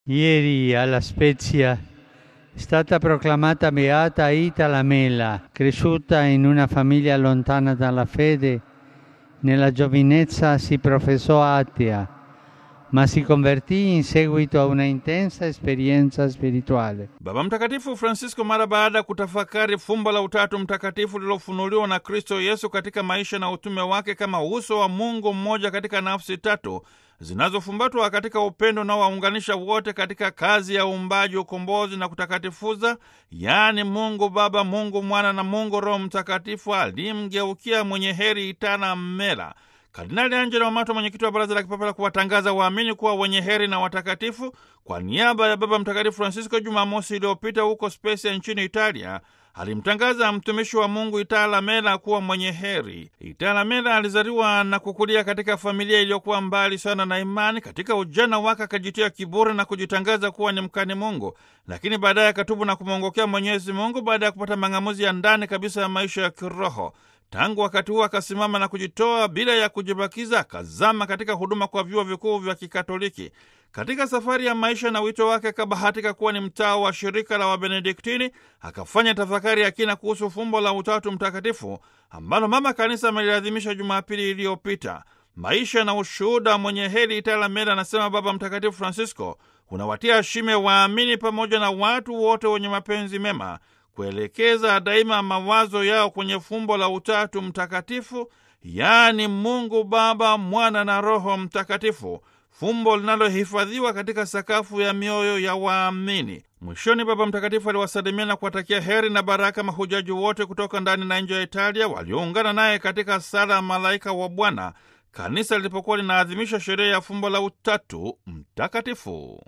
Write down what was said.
Ieri alla Spezia è stata proclamata beata Ita Lamela, cresciuta in una famiglia lontana dalla fede. Nella giovinezza si professò atea, ma si convertì in seguito a una intensa esperienza spirituale. Baba Mtakatifu Francisco mara baada ya kutafakari fumbo la Utatu Mtakatifu lilofunuliwa na Kristo Yesu katika maisha na utume wake kama uso wa Mungu mmoja katika nafsi tatu zinazofumbatwa katika upendo unaowaunganisha wote katika kazi ya uumbaji, ukombozi na kutakatifuza, yaani Mungu Baba, Mungu Mwana na Mungu Roho Mtakatifu, alimgeukia mwenye heri Itana Mela. Kardinali Angelo Amato, mwenyekiti wa Baraza la Kipapa la kuwatangaza waamini kuwa wenye heri na watakatifu, kwa niaba ya Baba Mtakatifu Francisco, Jumamosi iliyopita huko Spezia nchini Italia, alimtangaza mtumishi wa Mungu Itala Mela kuwa mwenye heri. Itala Mela alizaliwa na kukulia katika familia iliyokuwa mbali sana na imani. Katika ujana wake akajitia kiburi na kujitangaza kuwa ni mkani Mungu, lakini baadaye akatubu na kumwongokea Mwenyezi Mungu baada ya kupata mang'amuzi ya ndani kabisa ya maisha ya kiroho. Tangu wakati huo akasimama na kujitoa bila ya kujibakiza, akazama katika huduma kwa vyuo vikuu vya Kikatoliki. Katika safari ya maisha na wito wake akabahatika kuwa ni mtaa wa shirika la Wabenediktini. Akafanya tafakari ya kina kuhusu fumbo la Utatu Mtakatifu ambalo Mama Kanisa ameliadhimisha Jumapili iliyopita. Maisha na ushuhuda mwenye heri Itala Mela, anasema Baba Mtakatifu Francisco, unawatia shime waamini pamoja na watu wote wenye mapenzi mema kuelekeza daima mawazo yao kwenye fumbo la Utatu Mtakatifu, yaani Mungu Baba, Mwana na Roho Mtakatifu, fumbo linalohifadhiwa katika sakafu ya mioyo ya waamini. Mwishoni, Baba Mtakatifu aliwasalimia na kuwatakia heri na baraka mahujaji wote kutoka ndani na nje ya Italia walioungana naye katika sala ya Malaika wa Bwana kanisa lilipokuwa linaadhimisha sherehe ya fumbo la Utatu Mtakatifu.